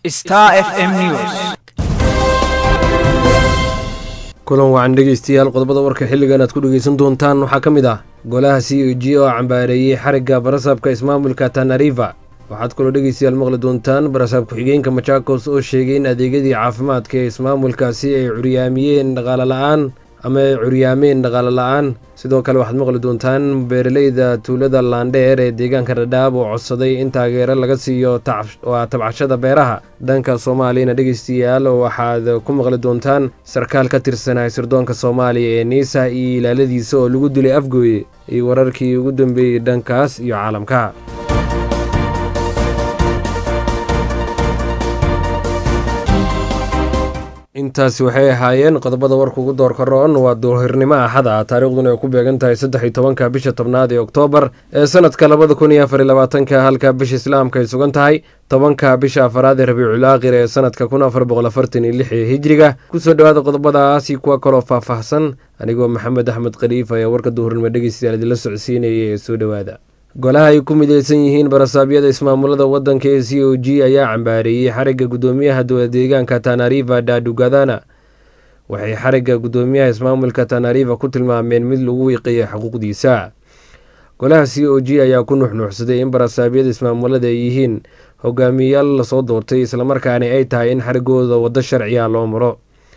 Star FM News. kulan wacan dhegeystayaal qodobada warka xilligan aad ku dhegeysan doontaan waxaa ka mid ah golaha c o g oo cambaareeyey xarigga barasaabka ismaamulka tanariva waxaad kaloo dhegeystayaal maqli doontaan barasaab ku-xigeenka machakos oo sheegay in adeegyadii caafimaadka ee ismaamulkaasi ay curyaamiyeen dhaqaale la-aan ama ay curyaameen dhaqaale la-aan sidoo kale waxaad maqli doontaan beeraleyda tuulada laandheer ee deegaanka dhadhaab oo codsaday in taageero laga siiyo waa tabcashada beeraha dhanka soomaaliyana dhegeystayaal waxaad ku maqli doontaan sarkaal ka tirsanaa sirdoonka soomaaliya ee niisa iyo ilaaladiisa oo lagu dilay afgooye iyo wararkii ugu dambeeyey dhankaas iyo caalamka intaasi waxay ahaayeen qodobada warka ugu doorka roon waa duhirnimo axada taariikhduna ay ku beegan tahay saddex iyo tobanka bisha tobnaad ee oktoobar ee sanadka labada kun iyo afar iyo labaatanka halka bisha islaamka ay sugan tahay tobanka bisha afaraad ee rabiicul aakhir ee sanadka kun afar boqol afartan iyo lix ee hijriga kusoo dhowaada qodobadaasi kuwa kaloo faahfaahsan anigoo maxamed axmed khaliif ayaa warka duhurnimo dhegeystayaal idinla socodsiinaya ee soo dhowaada golaha ay ku mideysan yihiin barasaabyada ismaamulada waddanka ee c o g ayaa cambaareeyey xarigga guddoomiyaha dowla deegaanka tanariva dadugadana waxay xarigga guddoomiyaha ismaamulka tanariva ku tilmaameen mid lagu wiiqiyay xuquuqdiisa golaha c o g ayaa ku nuxnuuxsaday in barasaabyada ismaamulada ay yihiin hogaamiyeyaal lasoo doortay islamarkaana ay tahay in xariggooda waddo sharciya loo maro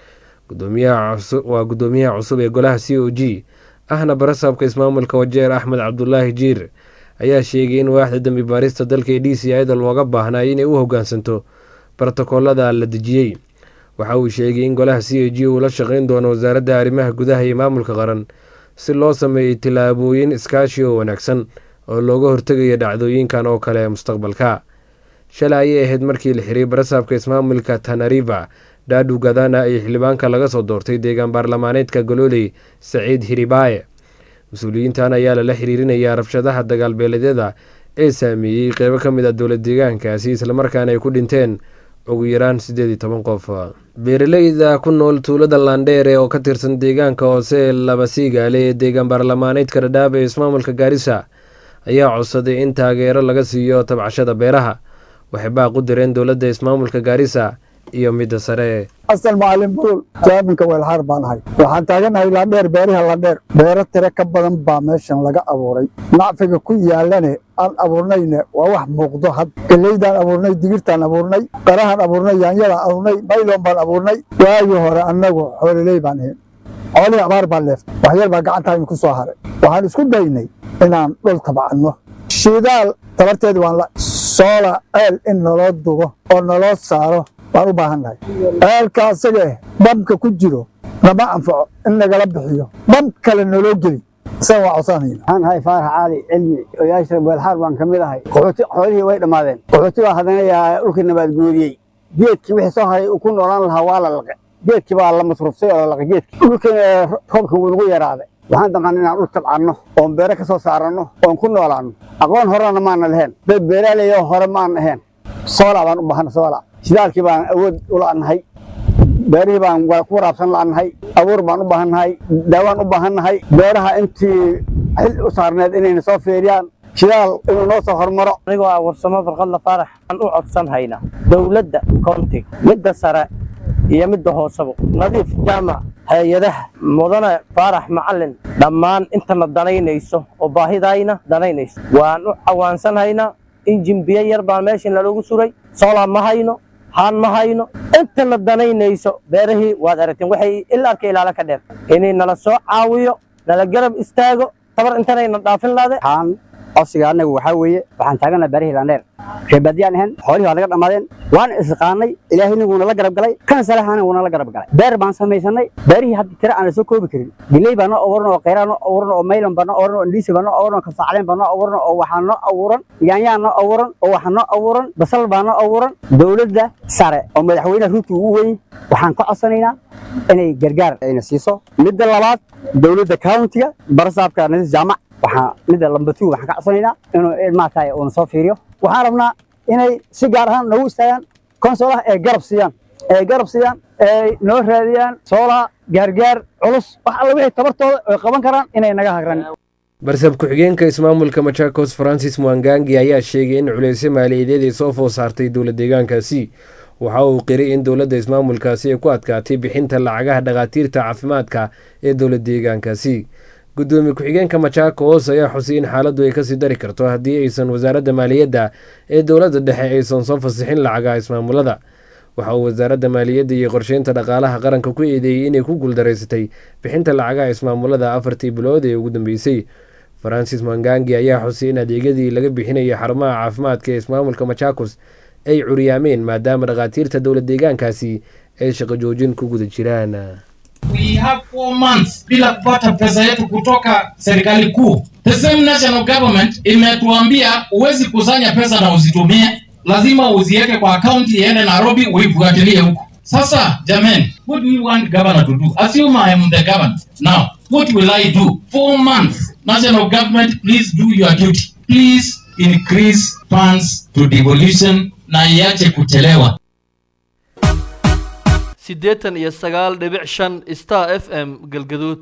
waa guddoomiyaha cusub ee golaha c o g ahna barasaabka ismaamulka wajeer axmed cabdulaahi jiir ayaa sheegay in waaxda dembi baarista dalka ee d c ida looga baahnay inay u hogaansanto brotokoolada la dejiyey waxa uu sheegay in golaha c o g uu la shaqeyn doono wasaaradda arrimaha gudaha iyo maamulka qaran si loo sameeyey tillaabooyin iskaashi oo wanaagsan oo looga hortegaya dhacdooyinkan oo kale mustaqbalka shalay ayay ahayd markii la xiray barasaabka ismaamulka tanariva dhaadhu gadana iyo xildhibaanka laga soo doortay deegaan baarlamaaneedka golooley saciid hiribaaye mas-uuliyiintan ayaa lala xiriirinayaa rabshadaha dagaalbeeleedyada ee saameeyey qeybo ka mid ah dowla deegaankaasi islamarkaana ay ku dhinteen ugu yaraan siddeed iyo toban qof beeraleyda ku nool tuulada laandheere oo ka tirsan deegaanka hoose ee laba siigaale ee deegaan baarlamaaneedka dhadhaab ee ismaamulka gaarisa ayaa codsaday in taageero laga siiyo tabcashada beeraha waxay baaq u direen dowladda ismaamulka gaarisa iyo midda sare asal macalin buul jaaminka weelxaar baan ahay waxaan taaganahay laandheer beeriha laandheer beero tiro ka badan baa meeshan laga abuuray nacfiga ku yaalane aan abuurnayne waa wax muuqdo had geleydaan abuurnay digirtaan abuurnay qarahaan abuurnay yaanyadaan abuurnay mayloon baan abuurnay waagii hore annagu xooliley baan ahayn xoolihii abaar baa leeftay waxyar baa gacantaynu ku soo haray waxaan isku daynay inaan dhul tabcanno shidaal tabarteedi waan la soola ceel in naloo dugo oo naloo saaro waan u baahan nahay ceelka asaga eh bamka ku jiro nama anfaco in nagala bixiyo bam kale naloo geli isaga waa codsanayna waxaan ahay faarax caali cilmi oyaasha weelxaar baan ka mid ahay qaxooti xoolihii way dhammaadeen qaxooti baa haddana yaa dhulkii nabaad guuriyey geedkii wixii soo haray uu ku noolaan lahaa waa la laqe geedkii baa la masruuftay oo la laqe geedkii dhulkiina roobka wuu nagu yaraaday waxaan daqan inaan dhul tabcanno oon beere ka soo saaranno oon ku noolaanno aqoon horena maana lahayn dad beeraaley oo hore maan ahayn soola baan u baahana soola shidaalkii baan awood u la'nahay beerihii baan ku waraabsan la'nahay abuur baan u baahannahay daawaan u baahannahay beeraha intii xil u saarneed inayna soo feeriyaan shidaal inuu noo soo hormaro anigoo ah warsamo farqadla faarax aan u codsan hayna dowladda koontiga midda sare iyo midda hooseba nadiif jaamac hay-adaha mudane faarax macalin dhammaan intana danaynayso oo baahidayna danaynayso waan u cawaansanhaynaa injin biyo yar baan meeshan naloogu suray soolaa ma hayno haan ma hayno intana danaynayso beerahii waad aragteen waxay ilaa arka ilaala ka dheer inay nala soo caawiyo nala garab istaago tabar intanayna dhaafin laade waxaan codsiga annagu waxaa weeye waxaan taaganaha beerihii laandheer reebaadiyaan ahayn xoolihii waa naga dhammaadeen waan isqaanay ilaahayna wuuna la garab galay kan salaxana wuuna la garab galay beer baan samaysanay beerihii hadda tira aan la soo koobi karin giley baa noo abuuran oo khayraa noo abuuran oo maylan baa noo abuuran oo indhiisi baa noo abuuran oo kasaacleen baa noo abuuran oo waxaa noo abuuran yaanyaa noo abuuran oo waxaa noo abuuran basal baa noo abuuran dowladda sare oo madaxweynaha ruuti ugu weyn waxaan ka codsanaynaa inay gargaar ayna siiso midda labaad dowladda countiga barasaabka nadiis jaamac waxaa midda lambatu waxaan ka codsanaynaa inuu maaragtay uuna soo fiiriyo waxaan rabnaa inay si gaar ahaan noogu istaagaan konsolaha ee garab siiyaan ee garab siiyaan ee noo raadiyaan soolaha gaargaar culus wax alla wixii tabartooda ay qaban karaan inay naga hagran barsab ku-xigeenka ismaamulka machakos francis mwangangi ayaa sheegay in culeysyo maaliyadeed ay soo food saartay dowla deegaankaasi waxa uu qiray in dowladda ismaamulkaasi ay ku adkaatay bixinta lacagaha dhakhaatiirta caafimaadka ee dowla deegaankaasi gudoomiye ku-xigeenka majaakos ayaa xusay in xaaladdu ay kasii dari karto haddii aysan wasaaradda maaliyadda ee dowladda dhexe aysan soo fasixin lacagaha ismaamulada waxa uu wasaaradda maaliyadda iyo qorsheynta dhaqaalaha qaranka ku eedeeyey inay ku guuldaraysatay bixinta lacagaha ismaamulada afartii bilood ee ugu dambeysay francis mangangi ayaa xusay in adeegyadii laga bixinayay xarumaha caafimaadka ee ismaamulka machakos ay curyaameen maadaama dhakhaatiirta dowla deegaankaasi ay shaqo joojin ku guda jiraan we have four months bila kupata pesa yetu kutoka serikali kuu. The same national government imetuambia huwezi kusanya pesa na uzitumie, lazima uziweke kwa akaunti iende Nairobi uifuatilie huko. Sasa jamani, what do we want governor to do? Assume I am the governor. Now, what will I do? Four months. National government, please do your duty. Please increase funds to devolution na iache kuchelewa. siddeetan iyo sagaal dhibic shan star f m galgaduud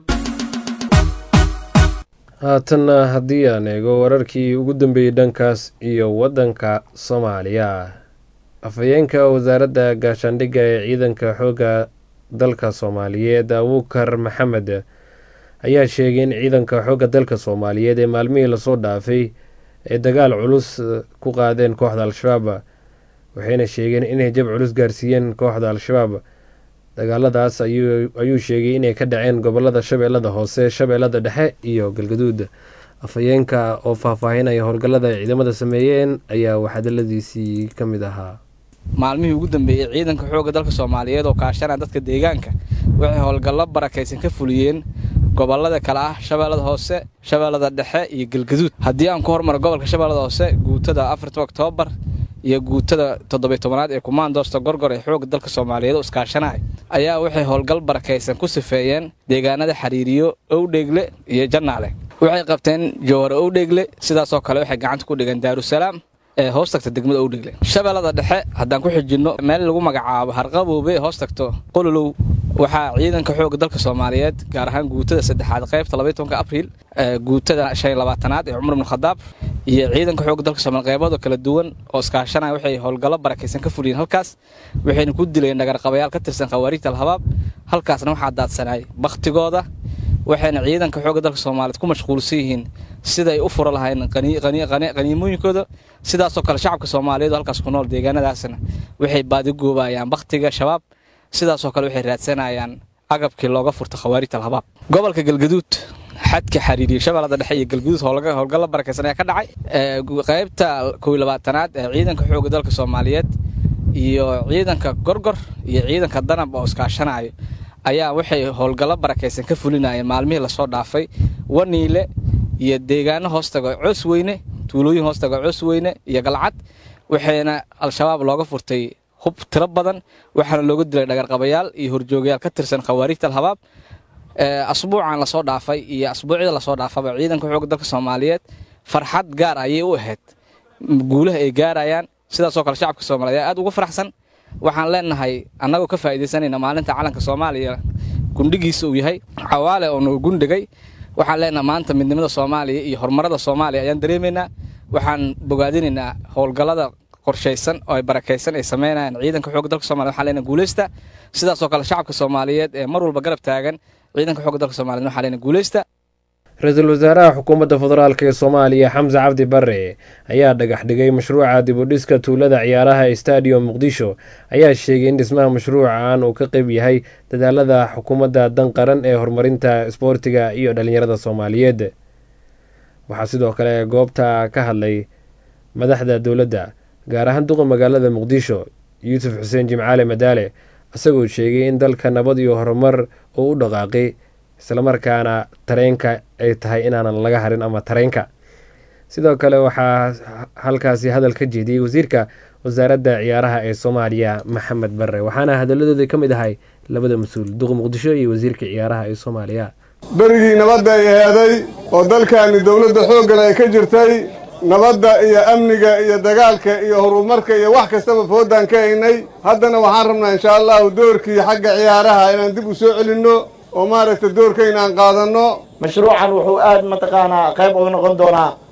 haatanna haddii aan eego wararkii ugu dambeeyey dhankaas iyo waddanka soomaaliya afhayeenka wasaaradda gaashaandhigga ee ciidanka xoogga dalka soomaaliyeed abuukar maxamed ayaa sheegay in ciidanka xoogga dalka soomaaliyeed ee maalmihii lasoo dhaafay ay dagaal culus ku qaadeen kooxda al-shabaab waxayna sheegeen inay jab culus gaarsiiyeen kooxda al-shabaab dagaaladaas ayuu sheegay inay ka dhaceen gobolada shabeellada hoose shabeellada dhexe iyo galgaduud afhayeenka oo faahfaahinaya howlgallada ay ciidamada sameeyeen ayaa waxhadaladiisii ka mid ahaa maalmihii ugu dambeeyey ciidanka xoogga dalka soomaaliyeed oo kaashanaya dadka deegaanka waxay howlgallo barakaysan ka fuliyeen gobolada kale ah shabeellada hoose shabeellada dhexe iyo galgaduud haddii aan ku hormaro gobolka shabeellada hoose guutada afarta oktoobar iyo guutada toddobiy tobanaad ee kumaandoosta gorgor ee xoogga dalka soomaaliyeed oo iskaashanaya ayaa waxay howlgal barakaysan ku sifeeyeen deegaanada xariiriyo owdheegle iyo jannaale waxay qabteen jowhar owdheegle sidaasoo kale waxay gacanta ku dhigeen daarusalaam ee hoos tagta degmada owdheegle shabeellada dhexe haddaan ku xijinno meel lagu magacaabo harqaboobe ee hoos tagto qololow waxaa ciidanka xoogga dalka soomaaliyeed gaar ahaan guutada saddexaad qaybta labaiy tobanka abriil guutada shan iyo labaatanaad ee cumar ibnu khadaab iyo ciidanka xoogga dalka soomaliya qeybadoo kala duwan oo iskaashanaya waxay howlgallo barakaysan ka fuliyeen halkaas waxayna ku dileen dhagarqabayaal ka tirsan khawaariijta alhabaab halkaasna waxaa daadsanay bakhtigooda waxayna ciidanka xoogga dalka soomaaliyeed ku mashquulsan yihiin siday u furo lahayn qaniimooyinkooda sidaasoo kale shacabka soomaaliyeed oo halkaas ku nool deegaanadaasna waxay baadigoobayaan bakhtiga shabaab sidaasoo kale waxay raadsanayaan agabkii looga furta khawaarijta alhabaab gobolka galgaduud xadka xariiriya shabeellada dhexe iyo galguduud howlgallo barakaysan ayaa ka dhacay qaybta kow iyo labaatanaad ee ciidanka xoogga dalka soomaaliyeed iyo ciidanka gorgor iyo ciidanka danab oo iskaashanayo ayaa waxay howlgallo barakaysan ka fulinayeen maalmihii lasoo dhaafay waniile iyo deegaano hoostaga coos weyne tuulooyin hoostaga coos weyne iyo galcad waxayna al-shabaab looga furtay hub tiro badan waxaana looga dilay dhagarqabayaal iyo horjoogayaal ka tirsan khawaarijta alhabaab asbuucan lasoo dhaafay iyo asbuucyada lasoo dhaafaba ciidanka xoogga dalka soomaaliyeed farxad gaar ayay u ahayd guulaha ay gaarayaan sidaasoo kale shacabka soomaliyeed aad ugu faraxsan waxaan leenahay annagoo ka faa'iidaysanayna maalinta calanka soomaaliya gundhigiisa uu yahay cawaale oo nagu gundhigay waxaan leenahay maanta midnimada soomaaliya iyo horumarada soomaaliya ayaan dareemaynaa waxaan bogaadinaynaa howlgallada qorshaysan oo ay barakaysan ay samaynayaan ciidanka xoogga dalka somaliyed waxaan leenahay guulaysta sidaasoo kale shacabka soomaaliyeed ee mar walba garab taagan ciidanka xoogga dalka somaliyed waxaan leenahay guulaysta ra-iisul wasaaraha xukuumadda federaalk ee soomaaliya xamse cabdi bare ayaa dhagax dhigay mashruuca dibudhiska tuulada ciyaaraha ee stadium muqdisho ayaa sheegay in dhismaha mashruucan uu ka qeyb yahay dadaalada xukuumadda dan qaran ee horumarinta isboortiga iyo dhalinyarada soomaaliyeed waxaa sidoo kale goobta ka hadlay madaxda dowladda gaar ahaan duqa magaalada muqdisho yuusuf xuseen jimcaale madaale isagoo sheegay in dalka nabad iyo horumar uu u dhaqaaqay islamarkaana tareenka ay tahay inaanan laga harin ama tareenka sidoo kale waxaa halkaasi hadal ka jeediyey wasiirka wasaaradda ciyaaraha ee soomaaliya maxamed bare waxaana hadaladooda ka mid ahay labada mas-uul duqa muqdisho iyo wasiirka ciyaaraha ee soomaaliya berigii nabadda ay aheeday oo dalkaani dowladda xooggan ay ka jirtay nabadda iyo amniga iyo dagaalka iyo horumarka iyo wax kastaba foodaan ka haynay haddana waxaan rabnaa inshaa allahu doorkii xagga ciyaaraha inaan dib u soo celinno oo maaragta doorkayna aan qaadanno mashruucan wuxuu aad mataqaanaa qayb uga noqon doonaa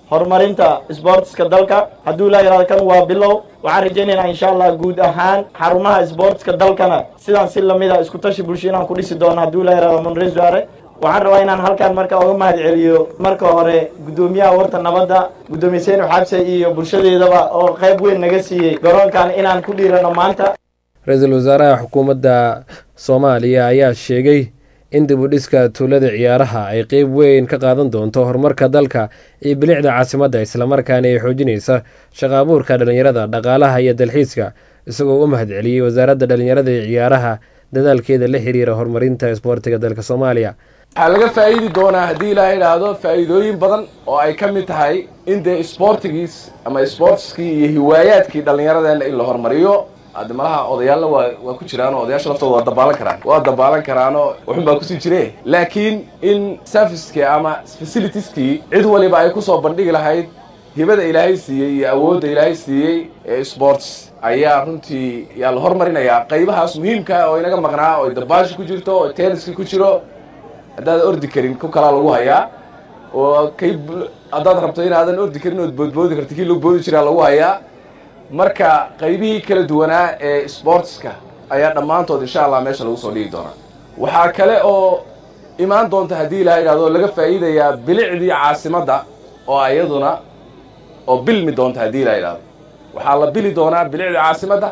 horumarinta isboortiska dalka hadduu ilaa yidhahdo kan waa bilow waxaan rajaynaynaa insha allah guud ahaan xarumaha isboortiska dalkana sidaan si lamida isku tashi bulsho inaan ku dhisi doono hadduu ilaa yidhahdo munres waare waxaan rabaa inaan halkan marka uga mahad celiyo marka hore guddoomiyaha warta nabadda guddoomiye seynu xabse iyo bulshadeedaba oo qayb weyn naga siiyey garoonkan inaan ku dhiirano maanta ra-iisul wasaaraha xukuumadda soomaaliya ayaa sheegay in dib u dhiska tuulada ciyaaraha ay qeyb weyn ka qaadan doonto horumarka dalka iyo bilicda caasimadda islamarkaana ay xoojinaysa shaqa abuurka dhallinyarada dhaqaalaha iyo dalxiiska isagoo u mahad celiyey wasaaradda dhallinyarada iyo ciyaaraha dadaalkeeda la xiriira horumarinta isboortiga dalka soomaaliya waxaa laga faa'iidi doonaa haddii ilaa idhaahdo faa'iidooyin badan oo ay ka mid tahay in dee isboortigiis ama isboortiskii iyo hiwaayaadkii dhallinyaradeenna in la horumariyo hadda malaha odayaalna waa waa ku jiraanoo odayaasha laftooda waa dabaalan karaan waa dabaalan karaanoo waxun baa kusii jire laakiin in servicekii ama facilitieskii cid waliba ay kusoo bandhigi lahayd hibada ilaahay siiyey iyo awoodda ilaahay siiyey ee sports ayaa runtii yaa la hormarinayaa qaybahaas muhiimka oo inaga maqnaa oo dabaasha ku jirto oo tenniska ku jiro haddaad ordi karin ku kalaa lagu hayaa oo kay haddaad rabto inaadan ordi karin ood boodboodi karti kii lagu boodi jiraa lagu hayaa marka qaybihii kala duwanaa ee sportska ayaa dhammaantood insha allah meesha lagu soo dhigi doonaa waxaa kale oo imaan doonta haddii ilaha idhahdo laga faa'iidayaa bilicdii caasimadda oo iyaduna oo bilmi doonta haddii ilaha idhahdo waxaa la bili doonaa bilicdii caasimadda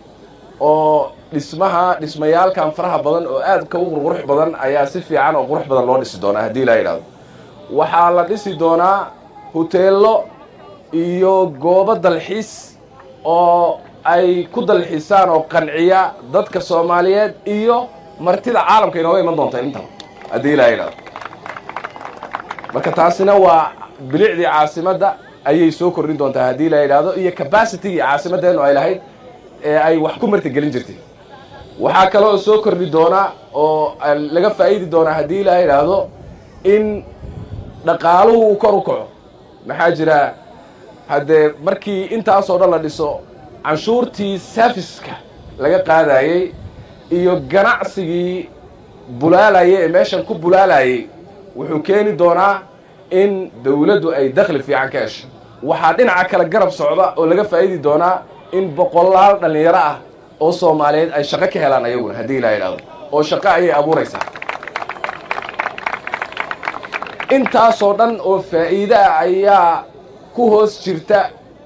oo dhismaha dhismayaalkan faraha badan oo aadka u qurqurux badan ayaa si fiican oo qurux badan loo dhisi doonaa haddii ilaha idhahdo waxaa la dhisi doonaa huteello iyo goobo dalxiis oo ay ku dalxiisaan oo qanciya dadka soomaaliyeed iyo martida caalamka inooga iman doonta intaba haddii ilaha idhahdo marka taasina waa bilicdii caasimadda ayay soo kordhin doontaa haddii la yidhaahdo iyo cabacitigii caasimaddeenu ay lahayd ee ay wax ku martigelin jirtay waxaa kaloo soo kordhi doonaa oo laga faa'idi doonaa haddii la yidhaahdo in dhaqaaluhu uu kor u kaco maxaa jira haddee markii intaasoo dhan la dhiso canshuurtii safiska laga qaadayey iyo ganacsigii bulaalayay ee meeshan ku bulaalayay wuxuu keeni doonaa in dawladdu ay dakhli fiican ka hesho waxaa dhinaca kale garab socda oo laga faa'idi doonaa in boqolaal dhallinyaro ah oo soomaaliyeed ay shaqo ka helaan ayaguna haddii ilaa idhahdo oo shaqo ayay abuuraysaa intaasoo dhan oo faa'iide ah ayaa ku hoos jirta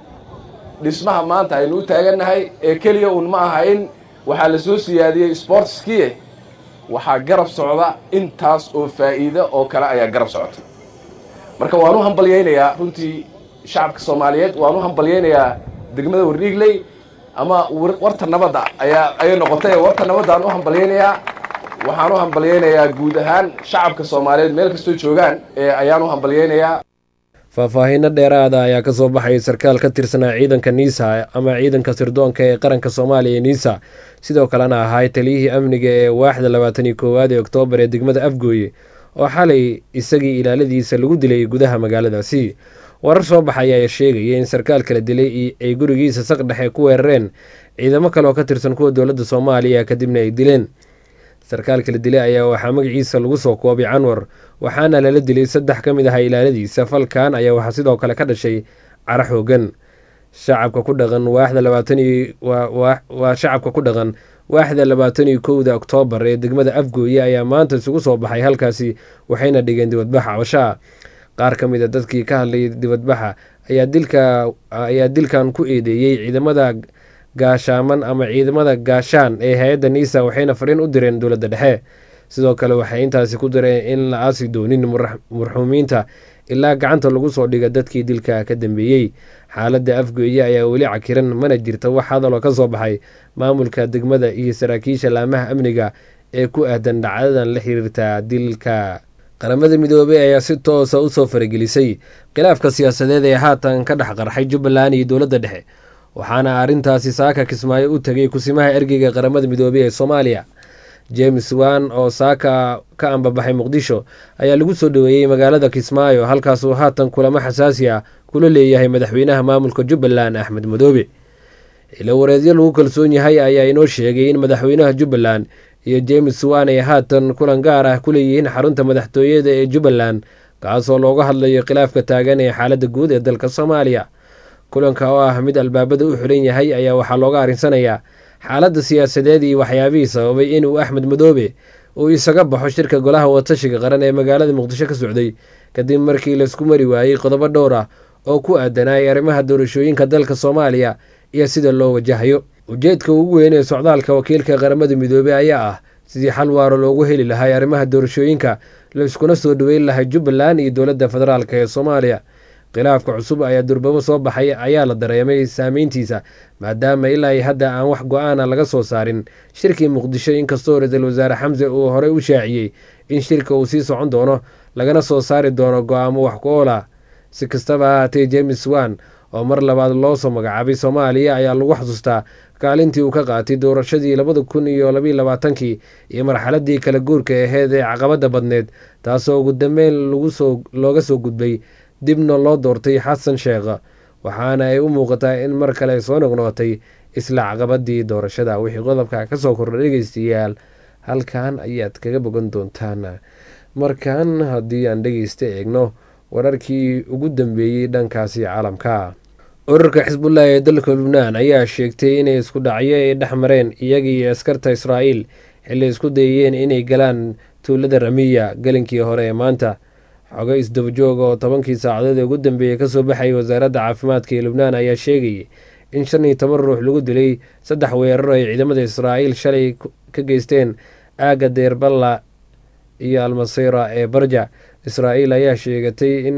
dhismaha maanta aynu u taagannahay ee keliya uun ma aha in waxaa la soo siyaadiyey sportskiie waxaa garab socda intaas oo faa'iide oo kale ayaa garab socota marka waan u hambalyaynayaa runtii shacabka soomaaliyeed waan u hambalyaynayaa degmada warriigley ama warta nabadda ayaa ayay noqotay warta nabaddaan u hambalyaynayaa waxaan u hambalyaynayaa guud ahaan shacabka soomaaliyeed meel kastoo joogaan ee ayaan u hambalyaynayaa faahfaahiino dheeraada ayaa ka soo baxaya sarkaal ka tirsanaa ciidanka niisa ama ciidanka sirdoonka ee qaranka soomaaliya niisa sidoo kalena ahaa taliyihii amniga ee waaxda labaatan iyo koowaad ee oktoobar ee degmada afgooye oo xalay isagii ilaaladiisa lagu dilay gudaha magaaladaasi warar soo baxaya ayaa sheegaya in sarkaal kala dilay ay gurigiisa saq dhexe ku weerareen ciidamo kale oo ka tirsan kuwa dowladda soomaaliya kadibna ay dileen sarkaal kala dilay ayaa waxaa magaciisa lagu soo koobay canwar waxaana lala dilay saddex ka mid ah ilaaladiisa falkan ayaa waxaa sidoo kale ka dhashay cara xoogan shacabka ku dhaqan waaxda labaatan iyo waa shacabka ku dhaqan waaxda labaatan iyo kowda oktoobar ee degmada afgooye ayaa maanta isugu soo baxay halkaasi waxayna dhigeen dibadbaxa cabashaa qaar ka mid a dadkii ka hadlayay dibadbaxa ayaa dilka ayaa dilkan ku eedeeyey ciidamada gaashaaman ama ciidamada gaashaan ee hay-adda niisa waxayna fariin u direen dowladda dhexe sidoo kale waxay intaasi ku direen in la aasi doonin marxuumiinta ilaa gacanta lagu soo dhiga dadkii dilka ka dambeeyey xaaladda afgooye ayaa weli cakiran mana jirta wax hadaloo ka soo baxay maamulka degmada iyo saraakiisha laamaha amniga ee ku aadan dhacdadan la xiriirta dilka qaramada midoobey ayaa si toosa usoo faragelisay khilaafka siyaasadeed ee haatan ka dhex qarxay jubbaland iyo dowladda dhexe waxaana arrintaasi saaka kismaayo u tegay kusimaha ergeyga qaramada midoobey ee soomaaliya james wan oo saaka ka ambabaxay muqdisho ayaa lagu soo dhoweeyey magaalada kismaayo halkaasuu haatan kulamo xasaasi ah kula leeyahay madaxweynaha maamulka jubbaland axmed madoobe ilo wareedyo lagu kalsoon yahay ayaa inoo sheegay in madaxweynaha jubbaland iyo james wan ay haatan kulan gaar ah ku leeyihiin xarunta madaxtooyada ee jubbaland kaasoo looga hadlayo khilaafka taagan ee xaaladda guud ee dalka soomaaliya kulanka oo ah mid albaabada u xiran yahay ayaa waxaa looga arinsanayaa xaaladda siyaasadeed iyo waxyaabihii sababay inuu axmed madoobe uu isaga baxo shirka golaha watashiga qaran ee magaalada muqdisho ka socday kadib markii laisku mari waayey qodobo dhowr ah oo ku aadanayay arrimaha doorashooyinka dalka soomaaliya iyo sida loo wajahayo ujeedka ugu weyn ee socdaalka wakiilka qaramada midoobey ayaa ah sidii xal waaro loogu heli lahay arrimaha doorashooyinka laiskuna soo dhaweyn lahay jubbaland iyo dowladda federaalk ee soomaaliya khilaafka cusub ayaa durbabo soo baxay ayaa la dareemay saameyntiisa maadaama ilaa hadda aan wax go-aana laga soo saarin shirkii muqdisho inkastoo ra-iisul wasaare xamse uu horey u shaaciyey in shirka uu sii socon doono lagana soo saari doono go-aamo wax ku oola si kastaba ahaatee james wan oo mar labaad loo soo magacaabay soomaaliya ayaa lagu xasuustaa kaalintii uu ka qaatay doorashadii labada kun iyo labayo labaatankii iyo marxaladii kala guurka aheyd ee caqabada badneed taasoo ugu dambeyn looga soo gudbay dibna loo doortay xasan sheekh waxaana ay u muuqataa in mar kale soo noqnoqotay isla caqabadii doorashada wixii qodobka kasoo kordha dhegeystayaal halkan ayaad kaga bogan doontaan markan haddii aan dhegeysta eegno wararkii ugu dambeeyey dhankaasi caalamka ururka xisbullah ee dalka lubnaan ayaa sheegtay inay isku dhacyo ay dhex mareen iyaga iyo askarta israa'iil xilli isku dayayeen inay galaan tuulada ramiya gelinkii hore ee maanta xogo isdabajooga oo tobankii saacadood ee ugu dambeeyey kasoo baxayay wasaaradda caafimaadka ee lubnaan ayaa sheegayay in shan iyo toban ruux lagu dilay saddex weerar ay ciidamada israa'iil shalay ka geysteen aagga deerballa iyo almasira ee barja israa'iil ayaa sheegatay in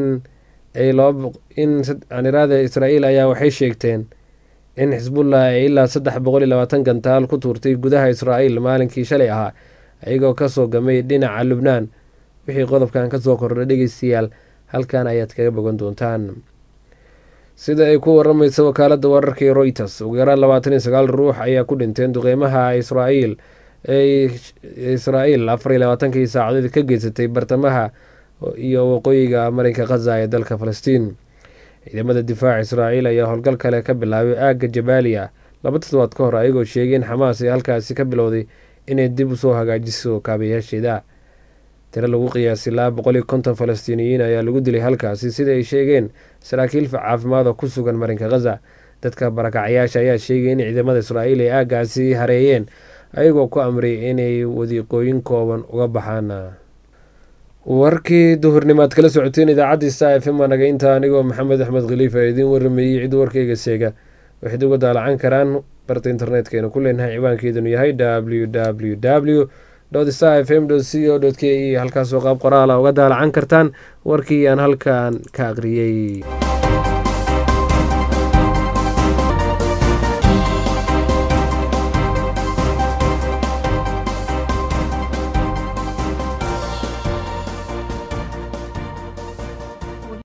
inaniraada israa'iil ayaa waxay sheegteen in xisbullah ay ilaa saddex boqol iyo labaatan gantaal ku tuurtay gudaha israa'iil maalinkii shalay ahaa iyagoo kasoo gamay dhinaca lubnaan wixii qodobkan kasoo kordha dhegeystayaal halkan ayaad kaga bogan doontaan sida ay ku waramaysa wakaalada wararka ee royters ugu yaraan labaatan iyo sagaal ruux ayaa ku dhinteen duqeymaha israa'iil ee israa'iil afar iyo labaatankii saacadood ka geysatay bartamaha iyo waqooyiga marinka khaza ee dalka falastiin ciidamada difaaca israa'iil ayaa howlgal kale ka bilaabay aagga jabaaliya laba toddobaad ka hor ayagoo sheegay in xamaas ay halkaasi ka bilowday inay dib usoo hagaajiso kaabayaasheeda tiro lagu qiyaasay laba boqol iyo konton falastiiniyiin ayaa lagu dilay halkaasi sida ay sheegeen saraakiil caafimaad oo ku sugan marinka khaza dadka barakacyaasha ayaa sheegay in ciidamada israa'iil ay aaggaasi hareeyeen ayagoo ku amray inay wadiiqooyin kooban uga baxaan warkii duhurnimaad kala socoteen idaacadii sta f m anaga intaa anigoo maxamed axmed khaliifa idiin warameeyey cid warkayga seega waxayd uga daalacan karaan barta internetkaynu ku leenahay ciwaankeedunu yahay w w w sta f m c o k e halkaasoo qaab qoraala uga daalacan kartaan warkii aan halkan ka aqriyey